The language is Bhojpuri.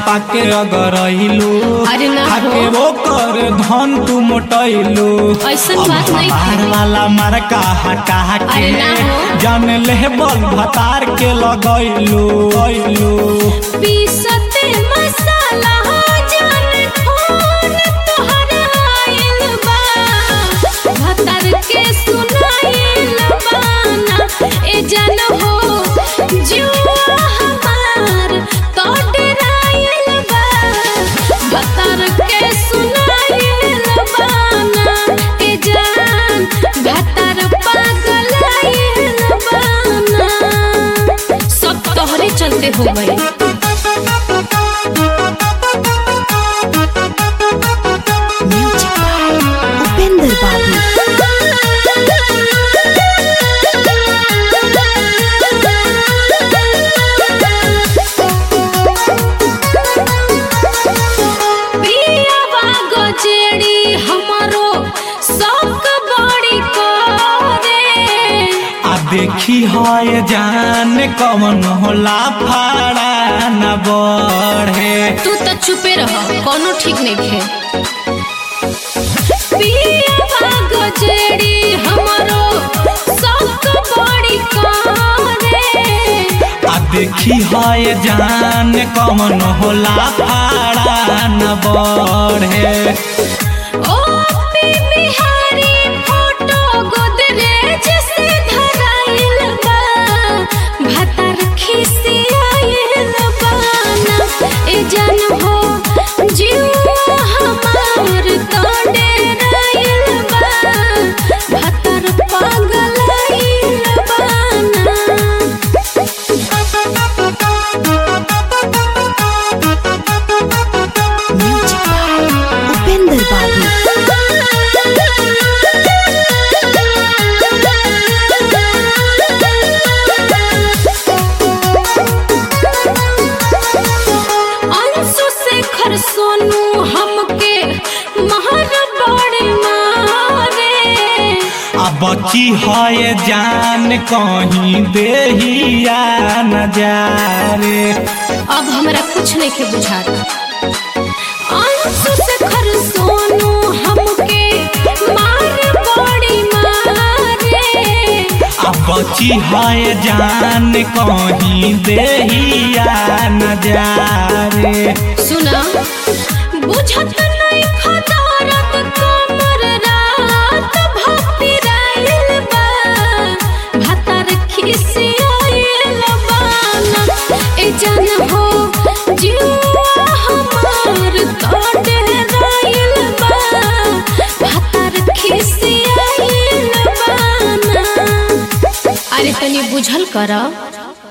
पाके अगरैलू अरे ना हो। आके वो कर धन तू मोटैलू ऐसन बात नहीं हमार थी। वाला मरका हटा के अरे ना हो। जान ले बल भतार के लगैलू गैलू पीसते मसाला जान फोन तोहरा आइल बा भतर के सुनाइल बाना ए जान हो जुआ हमार तो डराइल बा भतर के सुनाइल बाना ए जान भतर पागल आइल बाना सब तोहरे चलते हो गए उपेंद्र बाबू पियावा गजेड़ी हमरो शौक बड़ी करे आ देखी है जान कवन होला फाड़ा न बढ़े तू तो चुपे रह कोनो ठीक नहीं खे पियावा गजेड़ी हमरो शौक बड़ी करे आ देखी है जान कवन होला फाड़ा न बढ़े ओ पी बिहारी फोटो गोदरेज से धराइल बा भतर खिसियाइल बाना ए जान हो जीवा हमार तो डेराइल बा भतर पागलाइल बाना उपेंद्र बाबू अंशु शेखर सोनू हमके महर बड़े मारे आ बची है जान कहीं देहिया न जारे अब हमरा कुछ नहीं के बुझाता अंशु शेखर सोनू हमके मार बड़ी मारे आ बची है जान कहीं देहिया न जारे सुना बुझत नहीं खदारत कमर रात भपी राइल बा भतर खिसियाइल बाना ए जान हो जुआ हमार तो डराइल बा भतर खिसियाइल बाना अरे तनी बुझल करा